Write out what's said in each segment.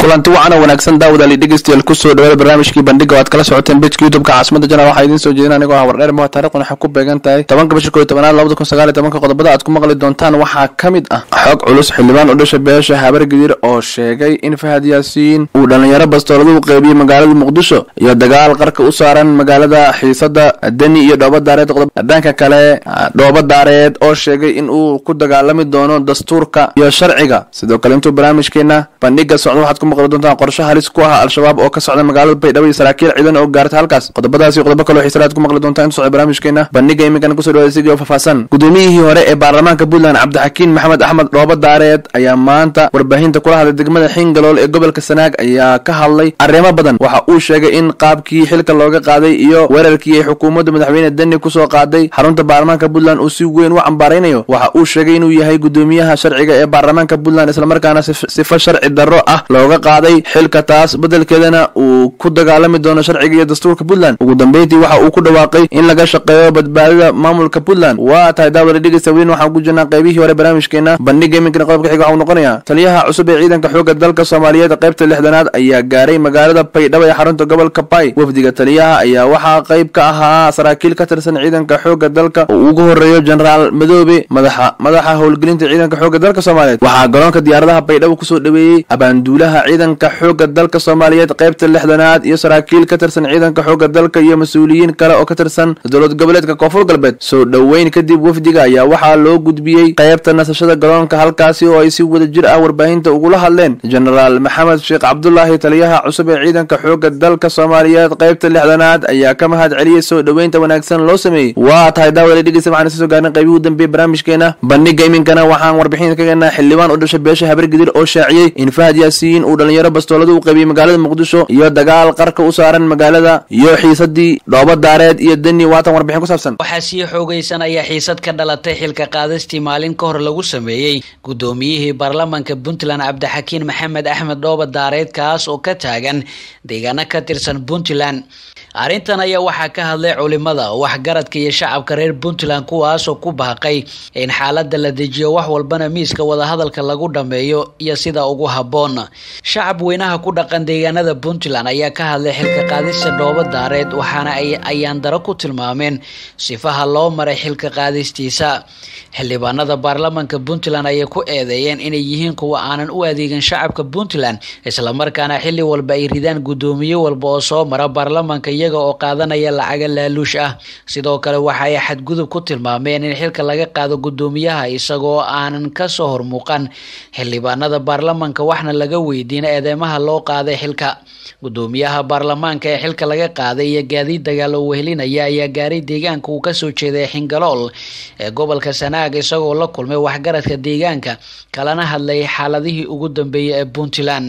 kulanti wacan oo wanaagsan daawadaali dhegeystayaal kusoo dhawaada barnaamijkii bandhiga oo aad kala socoteen bejka youtubeka caasimada jana waxaa idiin soo jeedin anigoo ah wardheer moha taarikhuna waxay ku beegan tahay tobanka bisha koyo tobanaad labada kun sagaal iyo tobanka qodobada aad ku maqli doontaan waxaa ka mid ah xog culus xildhibaan u dhasha beesha habar gidir oo sheegay in fahad yaasiin uu dhallinyaro bastoolada u qeybiyey magaalada muqdisho iyo dagaal qarka u saaran magaalada xiisada deni iyo dhooba daareed dhanka kale dhooba daareed oo sheegay in uu ku dagaalami doono dastuurka iyo sharciga sidoo kale intuu barnaamijkeena bandhiga socdo waxaad ku maqli doontaan qorshe halis ku ah al-shabaab oo ka socda magaalada baydhabo iyo saraakiil ciidan oo gaarta halkaas qodobadaas iyo qodobo kaloo xiisalaad ku maqli doontaan intu socda barnaamijkeena bandhiga iminkana kusoo dhawaada sigii oo faahfaahsan gudoomiyihii hore ee baarlamaanka puntland cabdixakiin maxamed axmed dhooba daareed ayaa maanta warbaahinta kula hadlay degmada xingalool ee gobolka sanaag ayaa ka hadlay arrimo badan waxa uu sheegay in qaabkii xilka looga qaaday iyo weerarkii ay xukuumadda madaxweyne deni kusoo qaaday xarunta baarlamaanka puntland uu si weyn u cambaaraynayo waxa uu sheegay inuu yahay gudoomiyaha sharciga ee baarlamaanka puntland islamarkaana sifo sharci darro ah looga qaaday xilka taas bedelkeedana uu ku dagaalami doono sharciga iyo dastuurka puntland ugu dambeyntii waxa uu ku dhawaaqay in laga shaqeeyo badbaadida maamulka puntland waa tahay daawada dhegeysta weyn waxaan ku jirnaa qaybihii hore barnaamijkeena bandhiga iminkana qodobka xiga waxa uu noqonayaa taliyaha cusub ee ciidanka xoogga dalka soomaaliyeed qaybta lixdanaad ayaa gaaray magaalada baydhabo ee xarunta gobolka bay wafdiga taliyaha ayaa waxaa qayb ka ahaa saraakiil ka tirsan ciidanka xoogga dalka oo ugu horeeyo genaraal madoobe madaxa madaxa howlgelinta ciidanka xoogga dalka soomaaliyeed waxaa garoonka diyaaradaha baydhabo kusoo dhaweeyey abaanduulaha ciidanka xoogga dalka soomaaliyeed qaybta lixdanaad iyo saraakiil ka tirsan ciidanka xoogga dalka iyo mas-uuliyiin kale oo ka tirsan dowlad goboleedka koonfur galbeed soo dhoweyn kadib wafdiga ayaa waxaa loo gudbiyey qaybta nasashada garoonka halkaasi oo ay si wada jir ah warbaahinta ugula hadleen genaraal maxamed sheekh cabdulaahi taliyaha cusub ee ciidanka xoogga dalka soomaaliyeed qaybta lixdanaad ayaa ka mahad celiyey soo dhoweynta wanaagsan loo sameeyey waa tahay daawada dhegeysta waxaan isa soo gaarnay qaybihii u dambeeyey barnaamijkeena bandhiga iminkana waxaan warbixin ka geenaa xildhibaan u dhashay beesha habargidir oo shaaciyey in fahad yaasiin uu dhalinyaro bastoolada u qaybiyey magaalada muqdisho iyo dagaal qarka u saaran magaalada iyo xiisadii dhooba daareed iyo deni waatan warbixin ku saabsan waxaa sii xoogaysanaya xiisad ka dhalatay xilka qaadistii maalin ka hor lagu sameeyey gudoomiyihii baarlamaanka puntland cabdixakiin maxamed axmed dhooba daareed kaas oo ka taagan deegaano ka tirsan puntland arrintan ayaa waxaa ka hadlay culimada waxgaradka iyo shacabka reer puntland kuwaasoo ku baaqay in xaaladda la dejiyo wax walbana miiska wadahadalka lagu dhammeeyo iyo sida ugu habboon shacab weynaha ku dhaqan deegaanada puntland ayaa ka hadlay xilka qaadista dhooba daareed waxaana ay ayaandaro ku tilmaameen sifaha loo maray xilka qaadistiisa xildhibaanada baarlamaanka puntland ayay ku eedeeyeen inay yihiin kuwa aanan u adeegan shacabka puntland islamarkaana xilli walba ay ridaan guddoomiye walba oo soo mara baarlamaanka iyaga oo qaadanaya lacaga laaluush ah sidoo kale waxa ay xadgudub ku tilmaameen in xilka laga qaado guddoomiyaha isagoo aanan kasoo hormuuqan xildhibaanada baarlamaanka waxna laga weydiin eedeymaha loo qaaday xilka guddoomiyaha baarlamaanka ee xilka laga qaaday iyo gaadiid dagaal oo wehelinaya ayaa gaaray deegaanka uu kasoo jeeday xingalool ee gobolka sanaag isagoo la kulmay waxgaradka deegaanka kalana hadlay xaaladihii ugu dambeeyay ee puntland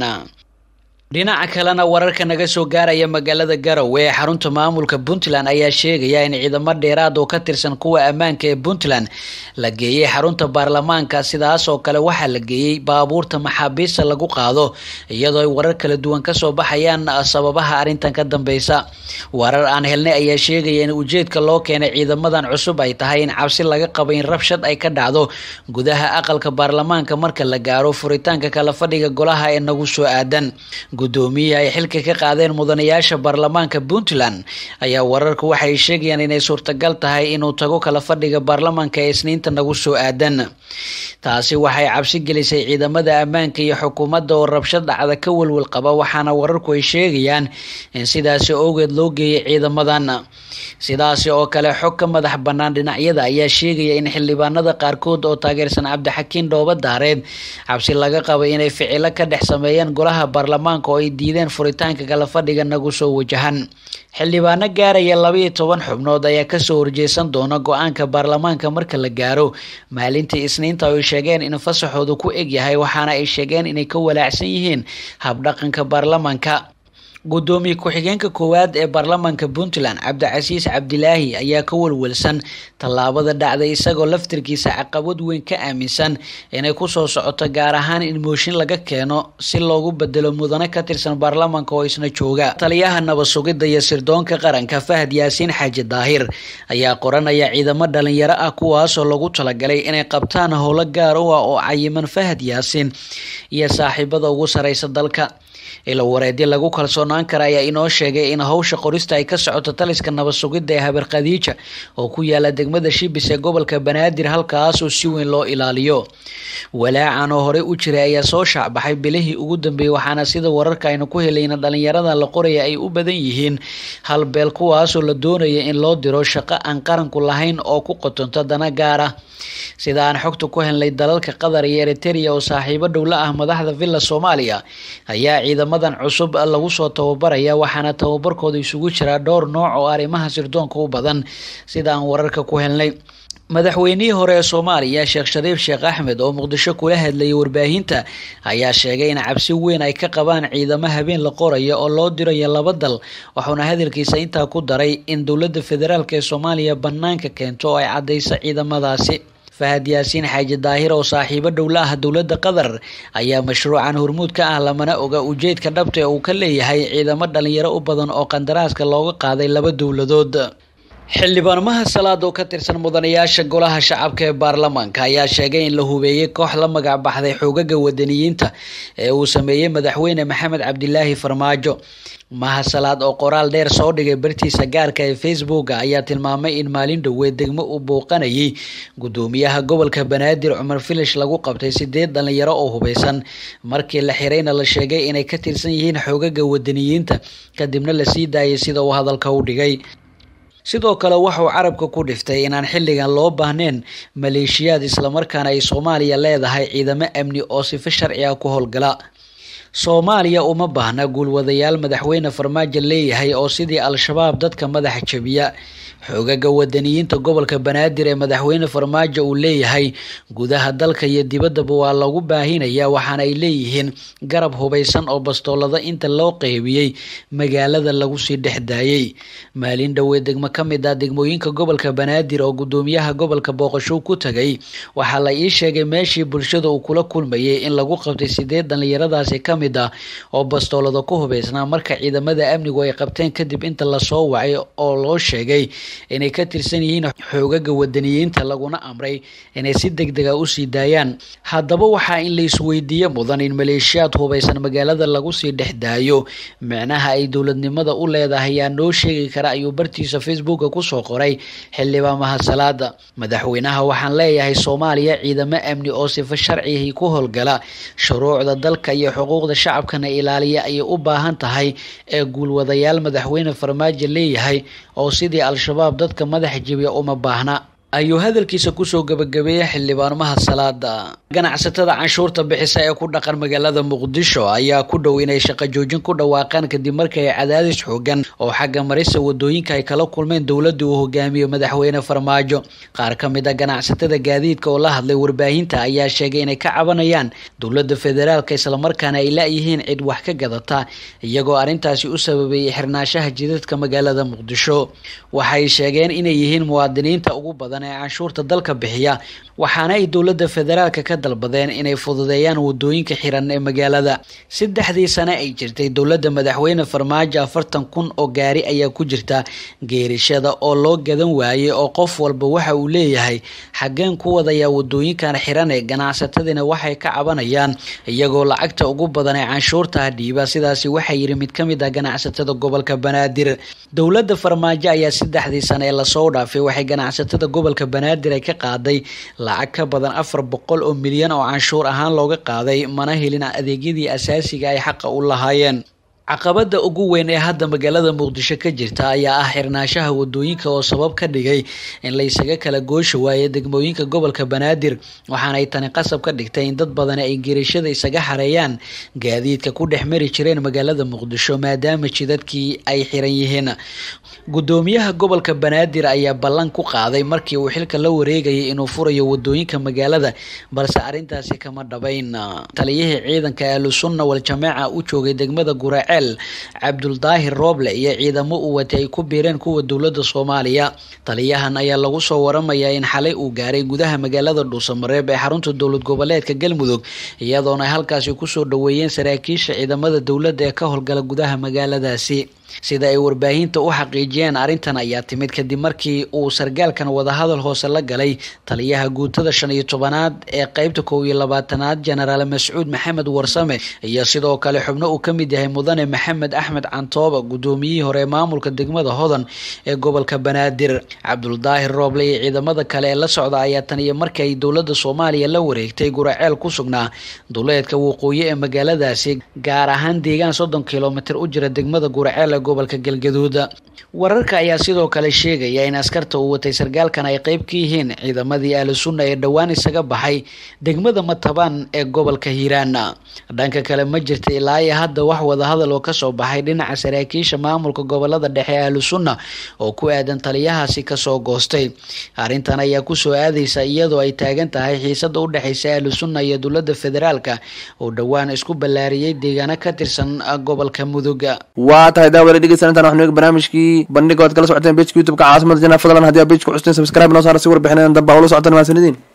dhinaca kalena wararka naga soo gaaraya magaalada garowe ee xarunta maamulka puntland ayaa sheegaya in ciidamo dheeraad oo ka tirsan kuwa ammaanka ee puntland la geeyey xarunta baarlamaanka sidaas oo kale waxaa la geeyey baabuurta maxaabiista lagu qaado iyadoo ay warar kala duwan kasoo baxayaan sababaha arrintan ka dambeysa warar aan helnay ayaa sheegaya in ujeedka loo keenay ciidamadan cusub ay tahay in cabsi laga qabo in rabshad ay ka dhacdo gudaha aqalka baarlamaanka marka la gaaro furitaanka kala fadhiga golaha ee nagu soo aadan guddoomiyaha ay xilka ka qaadeen mudanayaasha baarlamaanka puntland ayaa wararku waxay sheegayaan inay suurtagal tahay inuu tago kala fadhiga baarlamaanka ee isniinta nagu soo aadan taasi waxay cabsi gelisay ciidamada ammaanka iyo xukuumadda oo rabshad dhacda ka welwel qaba waxaana wararku ay sheegayaan in sidaasi owgeed loo geeyay ciidamadan sidaasi oo kale xog ka madax bannaan dhinacyada ayaa sheegaya in xildhibaanada qaarkood oo taageersan cabdixakiin dhooba daareed cabsi laga qaba inay ficilo ka dhex sameeyeen golaha baarlamaanka oo ay diideen furitaanka kala fadhiga nagu soo wajahan xildhibaano gaaraya labaiyo toban xubnood ayaa kasoo horjeesan doona go-aanka baarlamaanka marka la gaaro maalintii isniinta oo ay sheegeen in fasaxoodu ku eg yahay waxaana ay sheegeen inay ka walaacsan yihiin habdhaqanka baarlamaanka gudoomiye ku-xigeenka koowaad ee baarlamaanka puntland cabdicasiis cabdilaahi ayaa ka walwalsan tallaabada dhacday isagoo laftirkiisa caqabad weyn ka aaminsan inay kusoo socoto gaar ahaan in mooshin laga keeno si loogu bedelo mudane ka tirsan baarlamaanka oo isna jooga taliyaha nabad sugidda iyo sirdoonka qaranka fahad yaasiin xaaji daahir ayaa qoranaya ciidamo dhalinyaro ah kuwaasoo lagu talagalay inay qabtaan howlo gaar u ah oo cayiman fahad yaasiin iyo saaxiibada ugu sareysa dalka ilo wareedyo lagu kalsoonaan kara ayaa inoo sheegay in howsha qorista ay ka socoto taliska nabad sugidda ee habar khadiija oo ku yaala degmada shibis ee gobolka banaadir halkaasoo si weyn loo ilaaliyo walaacan oo horey u jiray ayaa soo shaacbaxay bilihii ugu dambeeyey waxaana sida wararka aynu ku helayna dhalinyarada la qoraya ay u badan yihiin halbeel kuwaasoo la doonaya in loo diro shaqo aan qaranku lahayn oo ku qotonto dana gaar ah sida aan xogta ku helnay dalalka qatar iyo eriteria oo saaxiibo dhowla ah madaxda villa soomaaliya ayaa ciidamadan cusub lagu soo tababaraya waxaana tababarkooda isugu jiraa dhowr nooc oo arrimaha sirdoonka u badan sida aan wararka ku helnay madaxweynihii hore ee soomaaliya sheekh shariif sheekh axmed oo muqdisho kula hadlayay warbaahinta ayaa sheegay in cabsi weyn ay ka qabaan ciidamo habeen la qorayo oo loo dirayo laba dal wuxuuna hadalkiisa intaa ku daray in dowladda federaalk ee soomaaliya bannaanka keento oo ay caddayso ciidamadaasi fahad yaasiin xaaji daahir oo saaxiibo dhowla ah dowladda qatar ayaa mashruucan hormuud ka ah lamana oga ujeedka dhabta ee uu ka leeyahay ciidamo dhalinyaro u badan oo qandaraaska looga qaaday laba dowladood xildhibaanmaha salaad oo ka tirsan mudanayaasha golaha shacabka ee baarlamaanka ayaa sheegay in la hubeeyey koox la magac baxday xoogaga wadaniyiinta ee uu sameeyey madaxweyne maxamed cabdilaahi farmaajo maha salaad oo qoraal dheer soo dhigay bartiisa gaarka ee facebooka ayaa tilmaamay in maalin dhoweed degmo uu bouqanayay gudoomiyaha gobolka banaadir cumar filish lagu qabtay sideed dhalinyaro oo hubeysan markii la xirayna la sheegay inay ka tirsan yihiin xoogaga wadaniyiinta kadibna lasii daayay sida uu hadalka u dhigay sidoo kale waxauu carabka ku dhiftay inaan xilligan loo baahnayn maleeshiyaad islamarkaana ay soomaaliya leedahay ciidamo amni oo sifo sharci ah ku howlgala soomaaliya uma baahna guulwadayaal madaxweyne farmaajo leeyahay oo sidii al-shabaab dadka madaxa jabiya xoogaga wadaniyiinta gobolka banaadir ee madaxweyne farmaajo uu leeyahay gudaha dalka iyo dibaddaba waa lagu baahinaya waxaana ay leeyihiin garab hubeysan oo bastoolada inta loo qeybiyey magaalada lagu sii dhex daayey maalin dhoweed degmo ka mid ah degmooyinka gobolka banaadir oo gudoomiyaha gobolka booqasho ku tagay waxaa la ii sheegay meeshii bulshada uu kula kulmayay in lagu qabtay sideed dhalinyaradaasi ka mid ah oo bastoolada ku hubeysnaa marka ciidamada amnigu ay qabteen kadib inta lasoo wacay oo loo sheegay inay ka tirsan yihiin xoogaga wadaniyiinta laguna amray inay si deg dega usii daayaan haddaba waxaa in la isweydiiye mudan in maleeshiyaad hubeysan magaalada lagu sii dhex daayo micnaha ay dowladnimada u leedahay yaa noo sheegi kara ayuu bartiisa facebooka kusoo qoray xildhibaan mahasalaada madaxweynaha waxaan leeyahay soomaaliya ciidamo amni oo sifo sharcigii ku howlgala shuruucda dalka iyo xuquuqda shacabkana ilaaliya ayay u baahan tahay ee guulwadayaal madaxweyne farmaajo leeyahay oo sidii al-shabaab dadka madaxa jebiya uma baahna ayuu hadalkiisa kusoo gabagabeeyey xildhibaanmaha salaada ganacsatada canshuurta bixisa ee ku dhaqan magaalada muqdisho ayaa ku dhow inay shaqo joojin ku dhawaaqaan kadib markii ay cadaadis xoogan oo xagga marisa wadooyinka ay kala kulmeen dowladii uu hogaamiyo madaxweyne farmaajo qaar ka mid a ganacsatada gaadiidka oo la hadlay warbaahinta ayaa sheegay inay ka cabanayaan dowladda federaalka islamarkaana ay la-yihiin cid wax ka gadata iyagoo arrintaasi u sababeeyey xirnaanshaha jidadka magaalada muqdisho waxay sheegeen inay yihiin muwaadiniinta ugu badan ee canshuurta dalka bixiya waxaana ay dowladda federaalka ka dalbadeen inay fududeeyaan wadooyinka xiran ee magaalada saddexdii sane ay jirtay dowladda madaxweyne farmaajo afartan kun oo gaari ayaa ku jirta geerishada oo loo gadan waayey oo qof walba waxa uu leeyahay xaggeen ku wadayaa wadooyinkan xiran ee ganacsatadiina waxay ka cabanayaan iyagoo lacagta ugu badan ee canshuurta dhiiba sidaasi waxaa yidhi mid ka mid ah ganacsatada gobolka banaadir dowladda farmaajo ayaa saddexdii sane ee lasoo dhaafay waxay ganacsatada gobolka banaadir ay ka qaaday lacag ka badan afar boqol oo milyan oo canshuur ahaan looga qaaday mana helin adeegyadii asaasiga ay xaqa u lahaayeen caqabada ugu weyn ee hadda magaalada muqdisho ka jirta ayaa ah xirnaanshaha wadooyinka oo sabab ka dhigay in laysaga kala goosha waaye degmooyinka gobolka banaadir waxaanay tani qasab ka dhigtay in dad badani ay gerishada isaga xareeyaan gaadiidka ku dhex mari jireen magaalada muqdisho maadaama jidadkii ay xiran yihiin gudoomiyaha gobolka banaadir ayaa ballan ku qaaday markii uu xilka la wareegayay inuu furayo wadooyinka magaalada balse arrintaasi kama dhabayn taliyihii ciidanka ahlusunna wal-jamaaca u joogay degmada guraace guraceel cabduldaahir rooble iyo ciidamo uu watay ay ku biireen kuwa dowladda soomaaliya taliyahan ayaa lagu soo waramayaa in xalay uu gaaray gudaha magaalada dhuusamareeb ee xarunta dowlad goboleedka galmudug iyadoona ay halkaasi kusoo dhaweeyeen saraakiisha ciidamada dowladda ee ka howlgala gudaha magaaladaasi sida ay warbaahinta u xaqiijiyeen arrintan ayaa timid kadib markii uu sargaalkan wadahadal hoose la galay taliyaha guutada shan iyo tobanaad ee qeybta kow iyo labaatanaad jenaraal mascuud maxamed warsame iyo sidoo kale xubno uu ka mid yahay mudane maxamed axmed cantooba guddoomiyihii hore ee maamulka degmada hodan ee gobolka banaadir cabduldaahir rooble iyo ciidamada kale ee la socda ayaa tan iyo markii ay dowladda soomaaliya la wareegtay guraceel ku sugnaa duleedka waqooyi ee magaaladaasi gaar ahaan deegaan soddon kilomitir u jira degmada guraceel ee gobolka galgaduud wararka ayaa sidoo kale sheegaya in askarta uu watay sargaalkan ay qeyb ka yihiin ciidamadii ahlu sunna ee dhowaan isaga baxay degmada matabaan ee gobolka hiiraan dhanka kale ma jirta ilaa iyo hadda wax wadahadal oo kasoo baxay dhinaca saraakiisha maamulka gobolada dhexe ee ahlu sunna oo ku aadan taliyahaasi kasoo goostay arrintan ayaa kusoo aadaysa iyadoo ay taagan tahay xiisada u dhexeysa ahlu sunna iyo dowlada federaalka oo dhowaan isku ballaariyey deegaano ka tirsan gobolka mudug waa tahay daawada dhegeysan intaan waxnu eeg barnaamijkii bandhiga waad kala socoteen bejka youtubeka caasimada janaa fadlan haddii aa bejka custeen subscribe noo saara si warbixinadan damba ula socotaan mahadsanidin